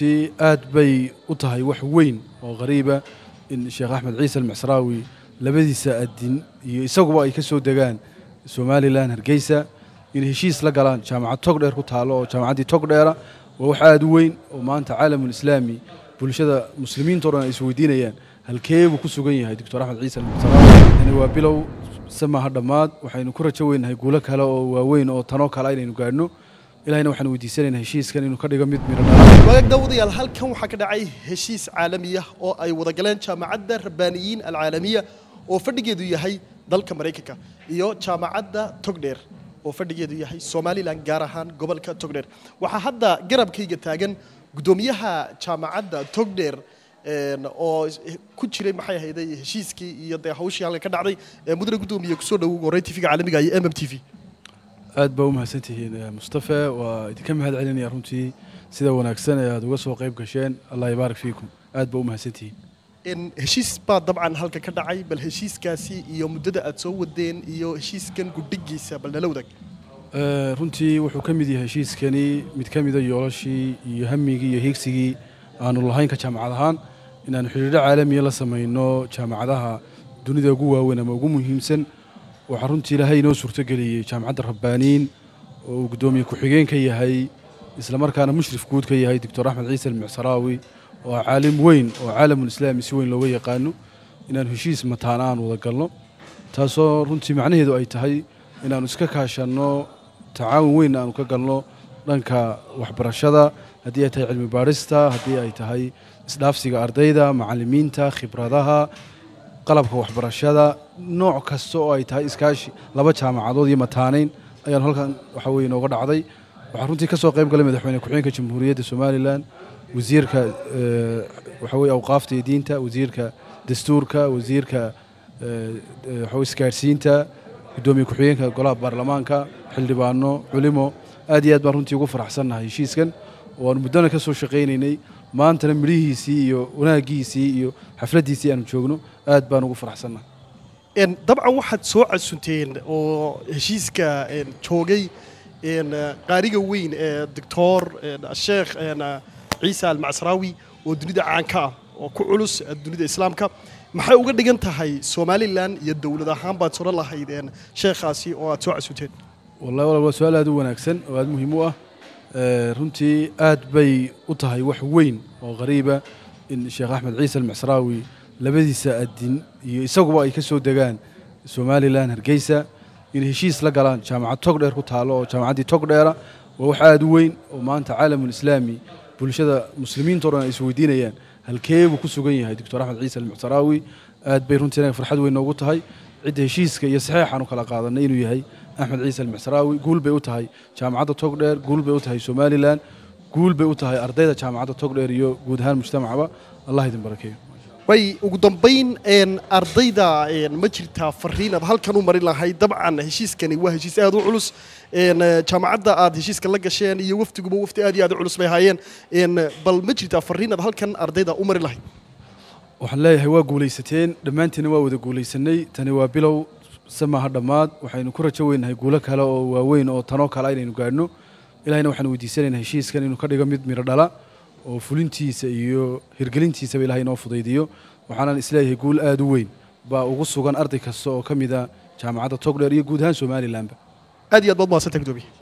runtii aad bay u tahay wax weyn oo qariiba in sheekh axmed ciise almacsraawi labadiisa adin iyo isaguba ay ka soo degaan somalilan hargeysa in heshiis la galaan jaamacad togdheer ku taalo oo jaamacaddii togdheera waa wax aad u weyn oo maanta caalamulislaami bulshada muslimiinto dhan ay isweydiinayaan halkee buu ku sugan yahay doctor axmed ciise almacsraawi tani waa bilow samaha dhammaad waxaynu ku rajo weynahay guulo kale oo waaweyn oo tanoo kale inaynu gaadhno ilahina waxaan weydiisanaynaa heshiiskan inuu ka dhigo mid midho dhala wagaag daawadayaal halkan waxaa ka dhacay heshiis caalamiya oo ay wada galeen jaamacadda rabbaaniyiin alcaalamiya oo fadhigeedu yahay dalka maraykanka iyo jaamacadda togdheer oo fadhigeedu yahay somalilan gaar ahaan gobolka togdheer waxaa hadda garabkayga taagan guddoomiyaha jaamacadda togdheer oo ku jiray maxay ahayday heshiiskii iyo dee hawshii halka ka dhacday mudane guddoomiye kusoo dhowow horey tv-ga caalamiga iyo m m t v aad baa u mahadsantihiin mustafe waa idinka mahad celinaya runtii sida wanaagsan ee aad uga soo qayb gasheen allah yabaarak fiikum aad baa u mahadsantihiin heshiis baa dabcan halka ka dhacay bal heshiiskaasi iyo muddada aad soo wadeen iyo heshiiskan gudhigiisa bal nala wadaag runtii wuxuu ka mid yahay heshiiskani mid ka mida yoolashii iyo hamigii iyo hiigsigii aanu lahayn ka jaamacad ahaan inaanu xidhiidho caalamiya la samayno jaamacadaha dunida ugu waaweyn ama ugu muhiimsan waxaa runtii ilaahay inoo suurtogeliyey jaamacadda rabbaaniin oo uu guddoomiye ku-xigeen ka yahay islamarkaana mushrif guud ka yahay doctor axmed ciise almucsaraawi oo ah caalim weyn oo caalamulislaami si weyn looga yaqaano inaanu heshiis mataana aan wada galno taasoo runtii macnaheedu ay tahay inaannu iska kaashanno tacaawun weyn aanu ka galno dhanka waxbarashada haddii ay tahay cilmi baadhista haddii ay tahay isdhaafsiga ardayda macallimiinta khibradaha qalabka waxbarashada nooc kasta oo ay tahay iskaashi laba jaamacadood iyo mataanayn ayaanu halkan waxa weye inooga dhacday waxaa runtii ka soo qayb galay madaxweyne ku-xigeenka jamhuuriyadda somalilan wasiirka waxa weye awqaafta iyo diinta wasiirka dastuurka wasiirka waxaweye isgaadhsiinta guddoomiye ku-xigeenka golaha baarlamaanka xildhibaano culimo aad iyo aad baan runtii ugu faraxsannahay heshiiskan oo aanu muddana ka soo shaqaynaynay maantana midhihiisii iyo wanaaggiisii iyo xafladdiisii aanu joogno aad baan ugu faraxsannahay dabcan waxaad soo casunteen oo heshiiska joogay qaariga weyn ee doctor sheekh ciise almacsraawi oo dunida caanka ah oo ku culus dunida islaamka maxay uga dhigan tahay somalilan iyo dowlad ahaan baad sodhan lahayd sheekhaasi oo aad soo casunteen wallahi walaal waa su-aal aad u wanaagsan oo aad muhiim u ah runtii aad bay u tahay wax weyn oo qariiba in sheekh axmed ciise almacsraawi labadiisa adin iyo isaguba ay ka soo degaan somalilan hargeysa in heshiis la galaan jaamacad togdheer ku taalo oo jaamacaddii togdheera waa wax aad u weyn oo maanta caalamulislaami bulshada muslimiinto dhan ay isweydiinayaan halkee buu ku sugan yahay doctor axmed ciise almucsaraawi aad bay runtii inaga farxad weyn noogu tahay cidda heshiiska iyo saxeexaanu kala qaadanay inuu yahay axmed ciise almucsaraawi guul bay u tahay jaamacadda togdheer guul bay u tahay somalilan guul bay u tahay ardayda jaamacadda togdheer iyo guud ahaan mujtamacaba allah idin barakeeyo way ugu dambayn ardayda ma jirtaa fariin aad halkan u marin lahayd dabcan heshiiskani waa heshiis aad u culus jaamacadda aad heshiiska la gasheen iyo wafdiguba wafdi aad iyo aad u culus bay ahaayeen bal ma jirtaa fariin aad halkan ardayda u marin lahayd waxaan leeyahay waa guulaysateen dhammaantiina waa wada guulaysanay tani waa bilow samaha dhammaad waxaynu ku rajo weynahay guulo kale oo waaweyn oo tanoo kale inaynu gaadhno ilahina waxaan weydiisanaynaa heshiiskan inuu ka dhigo mid midho dhala oo fulintiisa iyo hirgelintiisaba ilahay inoo fudaydiyo waxaanan isleeyahay guul aad u weyn baa ugu sugan arday kasta oo ka mida jaamacadda togdheer iyo guud ahaan somalilanba aad iyo aad baad mahadsantahay gudoomiye